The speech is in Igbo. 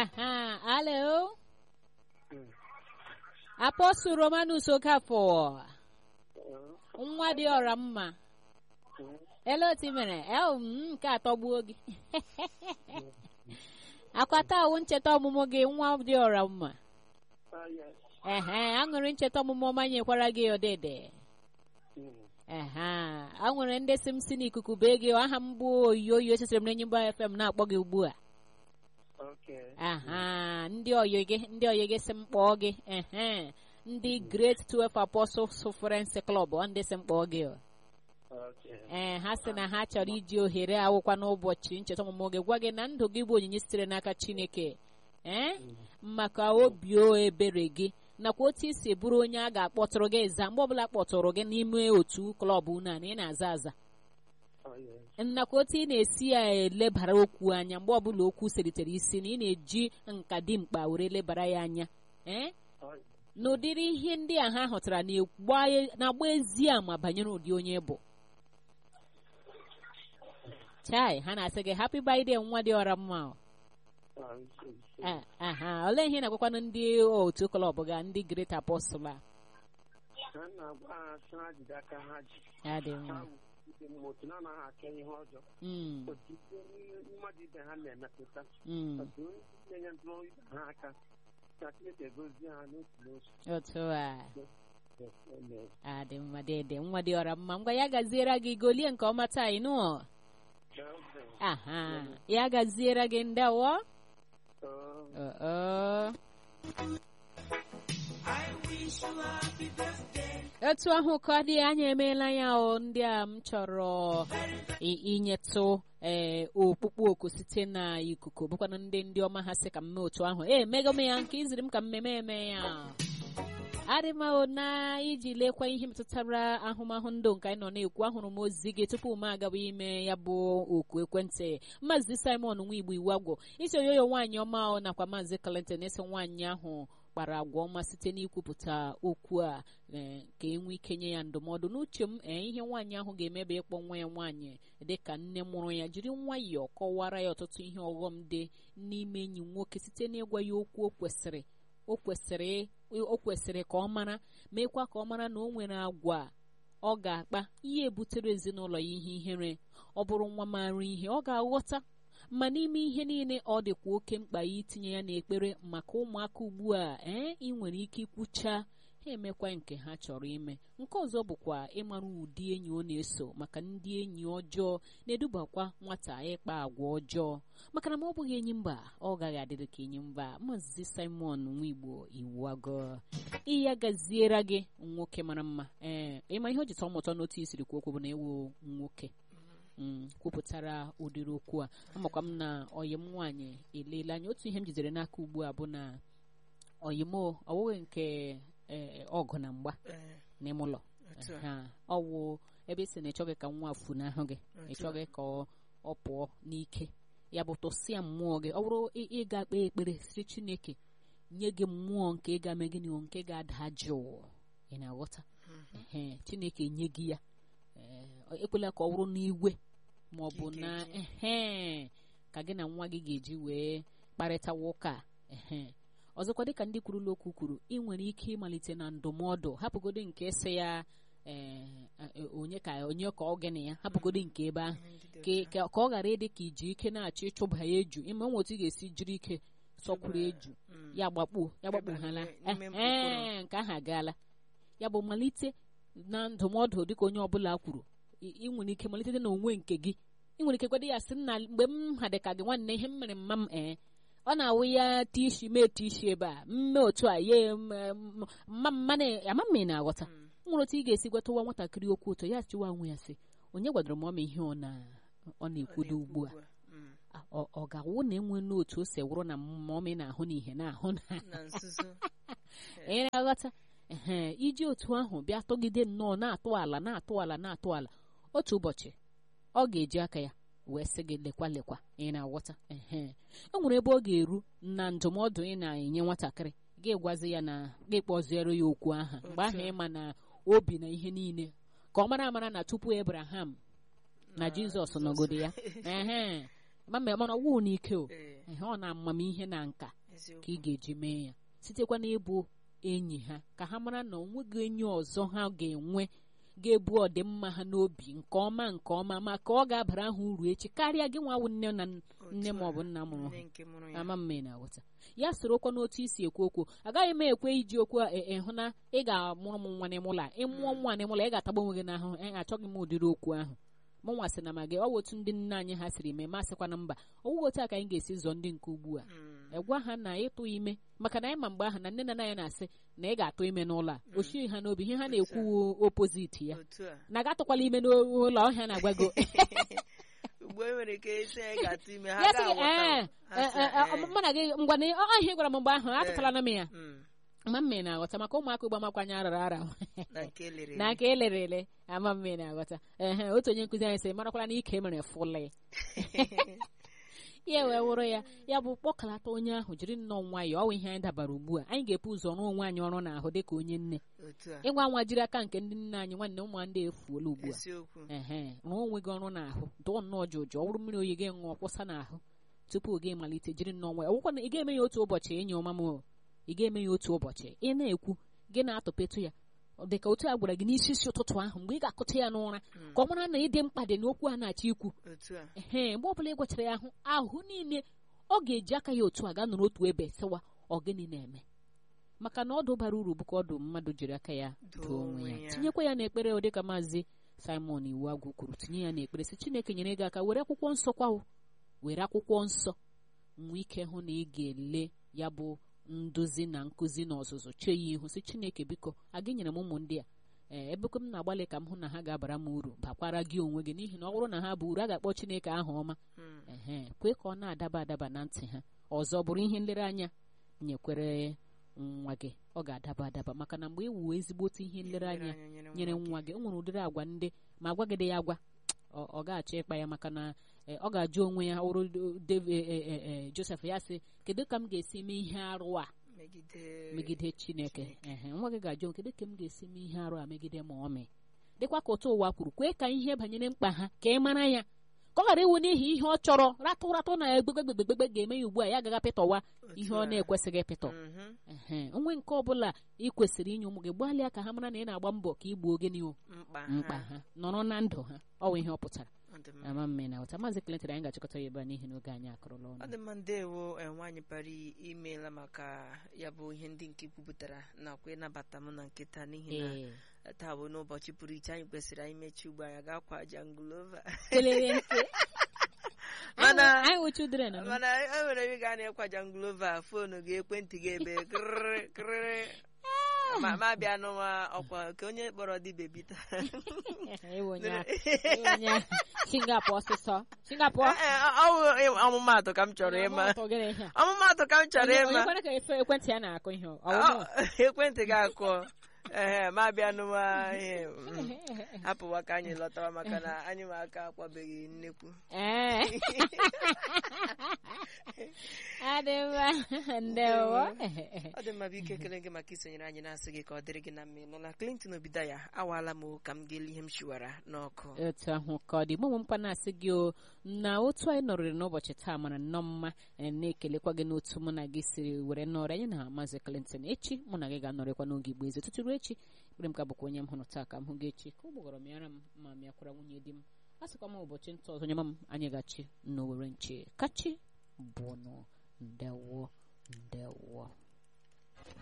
Aha, alo. Apostle Romanus Okafor. Nwa dị ọra mma. Ele otu i mere? El m nke atọgbuo gị. Akwata awụ ncheta ọmụmụ gị nwa dị ọra mma. Ehe, aṅụrị ncheta ọmụmụ ọma nyekwara gị ọdịdị. Ehe, a nwere ndị si m si n'ikuku bee gị aha m bụ oyoyo esitere m n'enyi mba FM na-akpọ gị ugbu a. aha ndị oyi gị ndị oyi gị si m kpọọ gị ehe ndị Great 12 Apostles Friends Club ọ ndị si m kpọọ gị o. ee ha sị na ha chọrọ iji ohere awụkwa n'ụbọchị ncheta ọmụmụ gị gwa gị na ndụ gị bụ onyinye sitere n'aka Chineke ee maka obi ebere gị nakwa otu isi bụrụ onye a ga-akpọtụrụ gị za mgbe ọbụla kpọtụrụ gị n'ime otu klọb unu a na ị na-aza aza nakwa otu ị na-esi ya elebara okwu anya mgbe ọbụla okwu selitere isi na ị na-eji nka dimkpa were lebara ya anya ee n'ụdịrị ihe ndị a ha hụtara na-agba ezi ama banyere ụdị onye bụ chai ha na-asị gị happy birthday nwa dị ọra mma aha olee ihe na-agwakwanụ ndị otu klọb ga ndị Great Apostle a ya dị mma otu na-anaghị aka ihe ọjọọ otu mmadụ ibe ha na-emepụta otu na-enye ndụrụ ibe ha aka ka Chineke gozie ha n'otu n'otu otu a adị mma dede nwa dị ọra mma ngwa ya gaziere gị golie nke ọma taa ịnụ aha ya gaziere gị ndewo otu ahụ ka dị anya emeela ya o ndị a m chọrọ inyetụ ee okpukpu oku site na ikuku bụkwana ndị ndị ọma ha sị ka m mee otu ahụ ee mego m ya nke iziri m ka mmemme eme ya adịmahụ na iji lekwa ihe metụtara ahụmahụ ndụ nke anyị nọ na-ekwu ahụrụ m ozi gị tupu m agawa ime ya bụ oku ekwentị maazị Simon nwa igbo iwu agwụ isi oyoyo nwaanyị ọma nakwa maazị Clinton esi nwaanyị ahụ kpara agwa ọma site n'ikwupụta okwu a ka e nwee ike nye ya ndụmọdụ n'uche m ee ihe nwaanyị ahụ ga-emebe ịkpọ nwa ya nwaanyị dị ka nne mụrụ ya jiri nwayọọ kọwara ya ọtụtụ ihe ọghọm dị n'ime enyi nwoke site n'ịgwa ya okwu o kwesịrị o kwesịrị o kwesịrị ka ọ mara meekwa ka ọ mara na o nwere agwa ọ ga-akpa ihe butere ezinụlọ ya ihe ihere ọ bụrụ nwa mara ihe ọ ga-aghọta ma n'ime ihe niile ọ dịkwa oke mkpa ya itinye ya n'ekpere maka ụmụaka ugbu a ee ị nwere ike ikwucha ha emekwa nke ha chọrọ ime nke ọzọ bụkwa ịmara ụdị enyi ọ na-eso maka ndị enyi ọjọọ na-edubakwa nwata ịkpa agwa ọjọọ maka na ma ọ bụghị enyi mba ọ gaghị adịrị ka enyi mba maazị Simon Nwigbo iwu agụ ihe gaziere gị nwoke mara mma ee ịma ihe o ji tọọ m ụtọ n'otu isiri kwu okwu bụ na ewu nwoke kwupụtara ụdịrị okwu a amakwa m na ọyị m nwaanyị eleela anya otu ihe m jidere n'aka ugbu a bụ na ọyị m ọwụghị nke ọgụ na mgba n'ime ụlọ ọwụ ebe isi na ịchọghị ka nwa funahụ gị ịchọghị ka ọ pụọ n'ike ya bụ tụsịa mmụọ gị ọ bụrụ ịga kpee ekpere siri Chineke nye gị mmụọ nke ga eme gịnị nke ga-ada jụụ ị na-aghọta Chineke nye gị ya ekwela ka ọ bụrụ n'igwe ma ọ bụ na ehe ka gị na nwa gị ga-eji wee kparịtawa ụka ehe ọzọkwa dịka ndị kwurula okwu kwuru ị nwere ike ịmalite na ndụmọdụ hapụgodo nke sị ya onye ka onye ka ọ gịnị ya hapụgodo nke ebe ahụ ka ọ ghara ịdị ka iji ike na-achọ ịchụba ya eju ime nwe otu ị ga-esi jiri ike sọkwuru eju ya gbakpuo ya gbakpughala ee nke ahụ agaala ya bụ malite na ndụmọdụ dịka onye ọbụla kwuru ị nwere ike malite na onwe nke gị ị nwere ike kwado ya sị na mgbe m ha dị ka gị nwanne ihe m mere mma m ee ọ na-awụ ya tishi mee tishi ebe a mme otu a ye mma mma ama m ị na-aghọta nwere otu ị ga-esi gwatawa nwatakịrị okwu ụtọ ya chịwa onwe ya sị onye gwadoro m ọma ihe ọ na-ekwudo ugbu a ọ ga-awụ na enwe n'otu o si wụrụ na mmụọ na-ahụ n'ihe na-ahụ na ị na-aghọta ee iji otu ahụ bịa tọgide nnọọ na-atụ ala na-atụ ala na-atụ ala otu ụbọchị ọ ga-eji aka ya wee sị gị lekwa lekwa ị na-aghọta ee e nwere ebe ọ ga-eru na ndụmọdụ ị na-enye nwatakịrị gị gwazi ya na gị kpọziere ya okwu aha mgbe ahụ ịma na obi na ihe niile ka ọ mara amara na tupu Abraham na Jizọs nọgodo ya ee mana ọwụ n'ike o ehe ọ na amamihe na nka ka eziokwu ị ga-eji mee ya sitekwa n'ịbụ enyi ha ka ha mara na onweghị enyi ọzọ ha ga-enwe ga-ebu ọdịmma ha n'obi nke ọma nke ọma ma ka ọ ga-abara ha uru echi karịa gị nwa wụ nne na nne ma ọ bụ nna mụrụ nne ha nke mụrụ ya ama mma ị na-aghọta ya sorokwa n'otu isi ekwu okwu agaghị m ekwe iji okwu a e- ịhụ na ị ga-amụrụ m nwa n'ịmụla ịmụọ nwa n'ịmụla ị ga-atagbu onwe gị n'ahụ e achọghị m ụdịrị okwu ahụ mụnwa sị na ma gị ọ wụ otu ndị nne anyị ha siri mee masịkwa na mba ọ wụghị otu a ka anyị ga-esi zụọ ndị nke ugbu a Mm, gwa ha na ịtụ ime maka na anyị ma mgbe ahụ na nne na nna ya na-asị na ị ga-atụ ime n'ụlọ a o shighị ha n'obi ihe ha na-ekwu opoziti ya otu a na ga-atụkwala ime n'ụlọ ọhịa na-agwago ugbo e nwere ike isi anyị ga-atụ ime ha ya sị ga-aghọta ee ha sị, ee, ee, ee. mụ na gị ngwa na ọhịa ị gwara m mgbe ahụ atụtala na m ya Mm, ama mme na-aghọta maka ụmụaka ugbo amakwanye arara ara na nke lere na aka elere ele ama mme na-aghọta ehe otu onye nkụzi anyị sị marakwala na ike mere fụlị ya wee wụrụ ya ya bụ kpọkalata onye ahụ jiri nnọọ nwayọọ ọwụ ihe anyị dabara ugbu a anyị ga-epu ụzọ rụọ onwe anyị ọrụ n'ahụ dịka onye nne otu a ịgwa nwa jiri aka nke ndị nne anyị nwanne ụmụ ndị efuola ugbu a eziokwu ehe rụọ onwe gị ọrụ n'ahụ dụọ nnọọ jụjụ ọ bụrụ mmiri oyi gị ṅụọ kwụsa n'ahụ tupu gị malite jiri nnọọ nwayọọ ọgwụkwa na ị ga-eme ya otu ụbọchị enyi ọma m o. ị ga-eme ya otu ụbọchị ị na-ekwu gị na-atụpetụ ya ọ dị ka otu a gwara gị n'isi isi ụtụtụ ahụ mgbe ị ga-akụta ya n'ụra ka ọ mara na ịdị mkpa dị n'okwu a na-achọ ikwu otu a ehe mgbe ọbụla ị gwachara ya ahụ ahụ niile ọ ga-eji aka ya otu a gaa nọrọ otu ebe sịwa ọ gịnị na-eme maka na ọdụ bara uru bụ ka ọdụ mmadụ jiri aka ya doo onwe ya tinyekwa ya n'ekpere ọ dịka maazị simon iwu agwụ kwuru tinye ya n'ekpere si chineke nyere gị aka were akwụkwọ nsọ kwawo were akwụkwọ nsọ nwee ike hụ na ị ga-ele ya bụ nduzi na nkụzi na ọzụzụ chee ya ihu si chineke biko aga nyere m ụmụ ndị a ee ebekwe m na-agbalị ka m hụ na ha ga-abara m uru bakwara gị onwe gị n'ihi na ọ bụrụ na ha bụ uru a ga-akpọ chineke aha ọma Mm, ehe kwe ka ọ na-adaba adaba na ntị ha ọzọ bụrụ ihe nlereanya nyekwere nwa gị ọ ga-adaba adaba maka na mgbe ị wuo ezigbote ihe nlereanya nyere nwa gị o nwere ụdịrị agwa ndị ma agwa gị dị ya agwa ọ ọ ga-achọ ịkpa ya maka na eh, ọ ga-ajụ onwe ya wụrụ David- eh, eh, eh, Joseph ya sị kedu ka m ga-esi mee ihe arụ a megide megide chineke ehe nwa gị ga-ajụ kedu ka m ga-esi mee ihe arụ a megide ma ọ mee dịkwa ka otu ụwa kwuru kwee ka ihe banyere mkpa ha ka ị mara ya ka ọ ghara iwu n'ihi ihe ọ chọrọ ratụ ratụ na egbegbegbegbe ga-eme ya ugbu a ya agaghị apịtọwa ihe ọ na-ekwesịghị ịpịtọ Mhm, ehe onwe nke ọbụla ị kwesịrị inye ụmụ gị gbalịa ka ha mara na ị na-agba mbọ ka ị gbuo gịnị o mkpa mkpa ha ha nọrọ na ndụ ha ọ bụ ihe ọ pụtara ọ dị mma. ama mme na ụta maazị Clinton anyị ga-achịkọta ya ebe a n'ihi na oge anyị akụrụla ọ ọnụ dị mma ndewo eh, nwaanyị pari imeela maka ya bụ ihe ndị nke kwupụtara nakwa ịnabata m na nkịta n'ihi na ee taa bụ n'ụbọchị pụrụ iche anyị kwesịrị anyị mechi ugbo anyị ga-akwa jangulova kelere nke Mana- anyị wụ children nọ. mana e nwere ebe ị ga na-ekwa jangulova foonu gị ekwentị gị ebe kịrịrị kịrịrị ma ma bịa n'ụwa ọkwa ka onye kpọrọ dị bebi taa Ewe onye ahụ. Ewe onye ahụ. Singapore ọsịsọ Singapore Eh, eh, ọ bụ ọmụmaatụ ka m chọrọ ịma Ọtọ gịnị ihe a? ọmụmaatụ ka m chọrọ Onye- ịma onye kwere ka efe ekwentị ya na-akụ ihe ọ Ọ, ọwụmụ? ekwentị gị akụọ ehe ma bịa n'ụwa ihe mm, hapụwa ka anyị lọtawa maka na anyị ma aka akwabeghị nnekwu Ee. Adị mma. Ndewo. ọ dị mma bụ ike ekele gị maka isonyere anyị na-asị gị ka ọ dịrị gị na mma nọ na Clinton Obidaya awaala m o, ka m ga-eli ihe m shiwara n'ọkụ otu ahụ ka ọ dị mụ onwe m kwa na-asị gị o na otu anyị nọrịrị n'ụbọchị taa mara nnọọ mma eh, na-ekelekwa gị n'otu mụ na gị siri were nọrọ anyị na maazị Clinton echi mụ na gị ga-anọrịkwa n'oge igbo eze tutu ruo echi ekpere m ka bụkwa onye m hụrụ taa ka m hụ gị echi ka ụgbọgọrọ m yara m ma mịakwara nwunye di m a sịkwa m ụbọchị nta ọzọ nye m anyị gachi n'owere nche kachi bụnụ ndewo ndewo